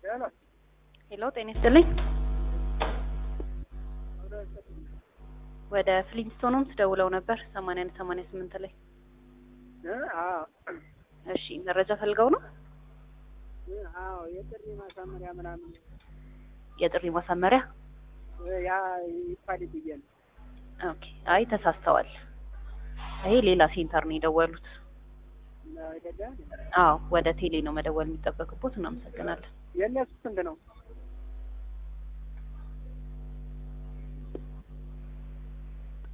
ሄሎ ሄሎ ጤና ይስጥልኝ። ወደ ፍሊንስቶኖምስ ደውለው ነበር ሰማንያ አንድ ሰማንያ ስምንት ላይ እ አዎ እሺ መረጃ ፈልገው ነው እ አዎ የጥሪ ማሳመሪያ ምናምን የጥሪ ማሳመሪያ እ ያ ይባል ብዬ ነው። ኦኬ አይ ተሳስተዋል ይሄ ሌላ ሴንተር ነው የደወሉት አይደለ? አዎ ወደ ቴሌ ነው መደወል የሚጠበቅቦት እናመሰግናለን የእነሱ ስንት ነው?